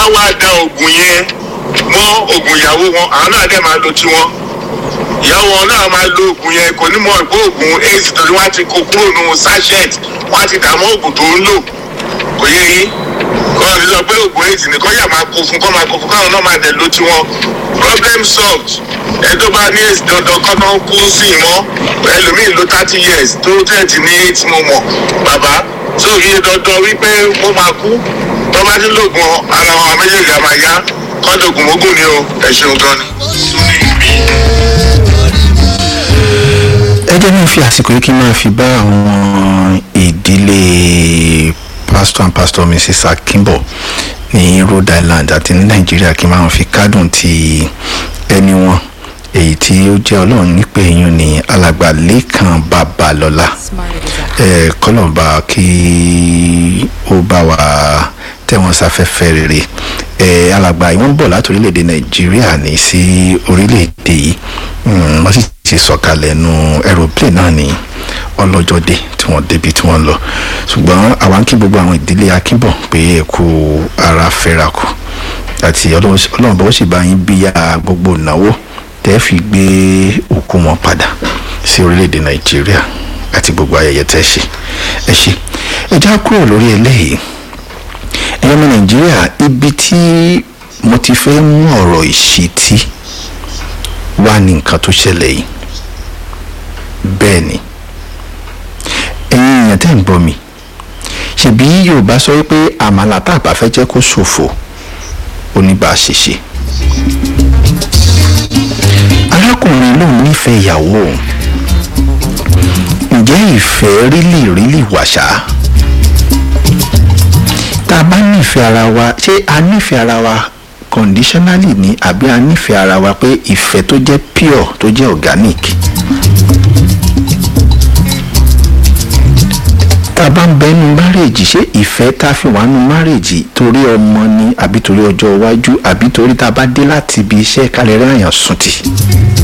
á wá da oògùn yẹn mọ́ oògùn ìyàwó wọn àwọn náà dẹ̀ máa lo tiwọn ìyàwó wọn náà máa lo oògùn yẹn kò ní mọ̀ pé oògùn aids torí wọ́n á ti kó kúrò nínú sachet wọ́n á ti dààmú oògùn tó ń lò kò yẹ yín kọ́ ọ̀ sọ pé oògùn aids nìkan yà máa kó fún kọ́ máa kó fún káwọn náà máa dẹ̀ lo tiwọn problem solved ẹ tó bá ní aids dandan kọ́ náà kú sí i mọ́ ẹlòmíì ló thirty years tó tẹ̀tì ní aids mo mọ̀ bàbá tó yẹ dandan wípé mo máa kú tó bá ti lògùn ara wọn méjèèjì á máa yá kọ́ńdọ̀gùn mógùn ni o ẹ ṣeun gan ni. ẹ jẹ́ náà fi àsìkò yìí kí n máa fi bá àwọn ìdílé pastor and pastor mrs akimbo ní rhode island àti ní nàìjíríà kí n máa fi kádùn ti ẹni wọn èyí tí ó jẹ́ ọlọ́run nípè yín ní alàgbà lẹ́kàn babalọ́lá ẹ kọ́lọ́ba kí ó bá wa tẹ̀wọ̀n sáfẹ́fẹ́ rere ẹ alàgbà yìí wọ́n bọ̀ láti orílẹ̀-èdè nàìjíríà ní sí orílẹ̀-èdè yìí Mm, wọ́n sì ti sọ̀kalẹ̀ nu aeroplane náà ní ọlọ́jọ́dé tí wọ́n débi tí wọ́n lọ ṣùgbọ́n àwa ń kí gbogbo àwọn ìdílé akínbọ̀ pé ẹ kú ara fẹ́ra kù àti ọlọ́run bọ́ sì bá yín bíyà gbogbo ìnáwó tẹ́ fi gbé òkú wọn padà sí orílẹ̀-èdè nàìjíríà àti gbogbo ayẹyẹ tẹ́ ṣe ẹ ṣe ẹ já kúrò lórí eléyìí ẹ̀yọ́ ọmọ nàìjíríà ibi tí mo ti fẹ́ mú ọ̀rọ̀ ìṣítí wá ní nǹkan tó ṣẹlẹ̀ yìí bẹ́ẹ̀ ni ẹ̀yin èèyàn tẹ́ ń gbọ́ mi ṣebí yorùbá sọ wípé àmàlà tá a bá fẹ́ jẹ́ kó ṣòfò oníbàṣẹṣe arákùnrin lòun nífẹ̀ẹ́ ìyàwó òun ǹjẹ́ ìfẹ́ rílì rílì wàṣà tá a bá nífẹ̀ẹ́ ara wa ṣé a nífẹ̀ẹ́ ara wa conditionally ni àbí a nífẹ̀ẹ́ ara wa pé ìfẹ́ tó jẹ́ pure tó jẹ́ organic. tá a bá ń bẹnu márèèjì ṣé ìfẹ́ tá a fi wà nù márèèjì torí ọmọ ni àbí torí ọjọ́ iwájú àbí torí tá a bá dé láti ibi iṣẹ́ kálẹ̀ rẹ̀ àyàn sùn tì.